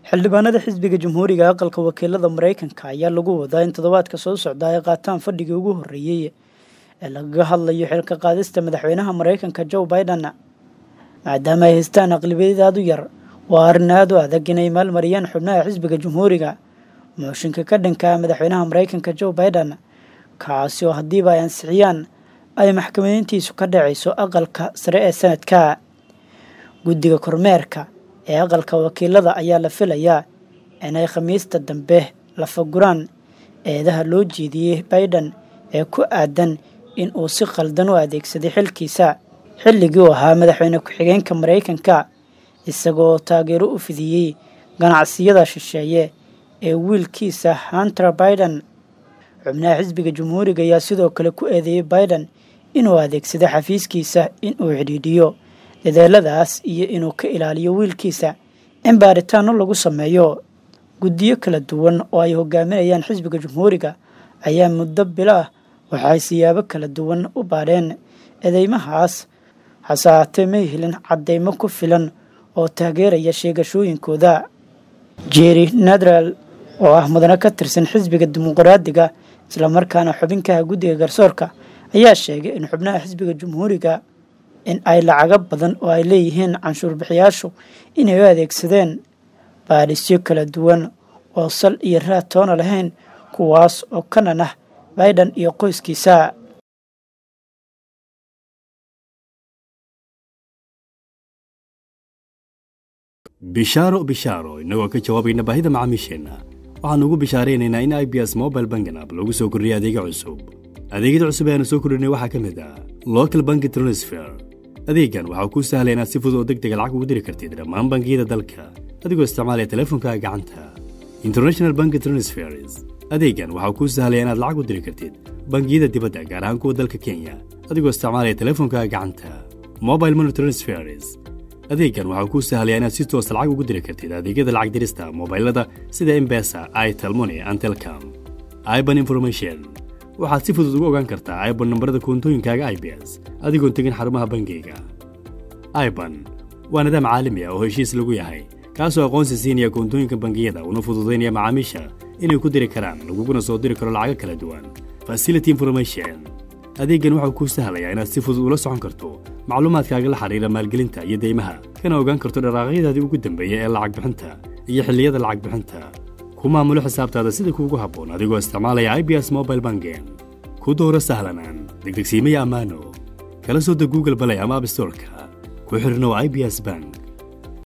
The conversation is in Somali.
xildhibaanada xisbiga jamhuuriga aqalka wakiilada mareykanka ayaa lagu wadaa in toddobaadka soo socda ay qaataan fadhigii ugu horreeyey ee lagaga hadlayo xilka qaadista madaxweynaha mareykanka joe biden maadaama ay haystaan aqlibiyad aad u yar waa arrin aad u adag inay maalmariyaan xubnaha xisbiga jamhuuriga mooshinka ka dhanka madaxweynaha mareykanka joe biden kaasi oo haddiiba ay ansixiyaan ay maxkamadeyntiisu ka dhacayso aqalka sare ee sanadka guddiga kormeerka ee aqalka wakiilada ayaa la filayaa inay khamiista dambe la faguraan eedaha loo jeediyey biden ee ku aadan in uu si khaldan u adeegsaday xilkiisa xilligii uu ahaa madaxweyne ku-xigeenka mareykanka isagoo taageero u fidiyey ganacsiyada shisheeye ee wiilkiisa hunter biden xubnaha xisbiga jamhuuriga ayaa sidoo kale ku eedeeyey biden inuu adeegsado xafiiskiisa inuu xidhiidhiyo dadeeladaas iyo inuu ka ilaaliyo wiilkiisa in baaritaano lagu sameeyo guddiyo kala duwan oo ay hogaaminayaan xisbiga jamhuuriga ayaa muddo bilo ah waxay siyaabo kala duwan u baadheen eedeymahaas hase haatee may helin caddeymo ku filan oo taageeraya sheegashooyinkooda jerry nadral oo ah mudane ka tirsan xisbiga dimuqraadiga islamarkaana xubinkaha guddiga garsoorka ayaa sheegay in xubnaha xisbiga jamhuuriga in ay lacago badan oo ay leeyihiin canshuur bixiyaashu inay u adeegsadeen baadhisyo kala duwan oo sal iyo raad toona lahayn kuwaas oo kanan ah biden iyo qoyskiisa bishaaro bishaaro innagoo ka jawaabayna baahida macaamiisheenna waxaannu ugu bishaaraynaynaa in i b s mobile bangan app lagu soo kordhiyay adeega cusub adeegyada cusub ee aanu soo kordhinay waxaa ka mid ah local banki transfer adeegan waxaa kuu sahlay inaad si fudud oo deg dega lacag ugu diri kartid dhammaan bangiyada dalka adigoo isticmaalaya teleefonkaaga gacanta international banki transfers adeegan waxaa kuu sahlaya inaad lacag u diri kartid bangiyada dibadda gaar ahaan kuwa dalka kenya adigoo isticmaalaya teleefonkaaga gacanta mobile money transfers adeegan waxaa kuu sahlaya inaad si toosa lacag ugu diri kartid adeegyada lacag dirista mobailada sida embesa itelmoni and telcom iban information waxaad si fudud ugu ogaan kartaa iban nambarada koontooyinkaaga i b s adigoon tegin xarumaha bangiyga iban waa nidaam caalami ah oo heshiis lagu yahay kaasoo aqoonsi siinaya koontooyinka bangiyada una fududaynaya macaamiisha inay ku diri karaan laguguna soo diri karo lacago kala duwan facility information adeeggan waxau kuu sahlayaa inaad si fudud ula socon karto macluumaadkaaga la xidhiira maalgelinta iyo deymaha kana ogaan karto dharaaqyadaadii ugu dambeeya ee lacag bixinta iyo xilliyada lacag bixinta ku maamulo xisaabtaada sida kuugu habboon adigoo isticmaalaya i b s mobile bangen ku dooro sahlanaan degdegsiimaya ammaano kala soo deg google balay ama abstorka ku xidhnow i b s bank